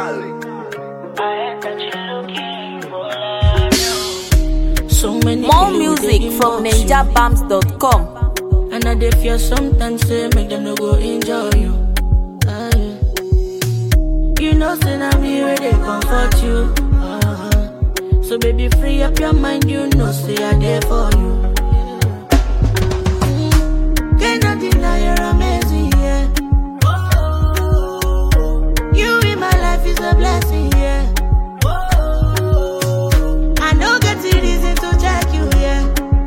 So many More kilo music dey give from up you. ninjabams.com. And I dey fear sometimes say make them no go enjoy you. Ah, yeah. You know say na me where they comfort you. Uh-huh. So baby free up your mind, you know say I there for you. Mm. Cannot deny you're amazing, yeah. You in my life is a blessing, yeah. I know get the reason to check you, yeah.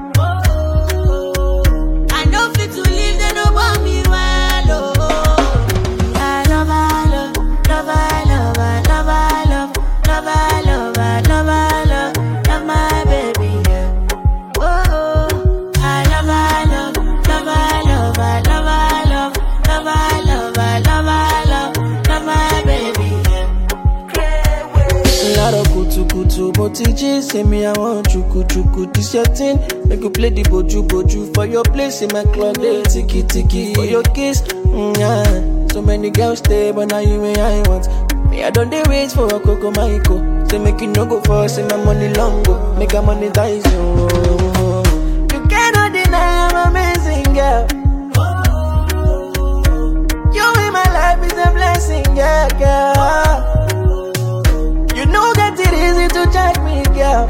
I know fit to leave, they no want me well, oh. I love, I love, love, I love, I love, I love, love, I love, I love, I love, love my baby, yeah. Oh, I love, I love, love, I love, I love, I love, love, I love, I love, I love, love my baby, yeah. Laro kutu kutu, mo ti jí say me I want chuku chuku. This your thing, make you play the boju boju for your place in my club. They tiki tiki for your kiss. Mm, yeah. So many girls stay, but now you me I want. Me I don't dey wait for a coco maiko. Say make you no go for say my money long go, make I monetize you. You cannot deny I'm amazing girl. You in my life is a blessing, yeah, girl. You know that it easy to check me, girl.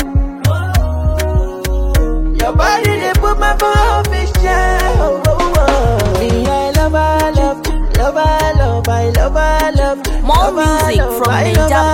Your body they put my phone fish oh, oh, oh. Me, I love, I love, love, I love, I love, I love. More love, I music love, from I love, I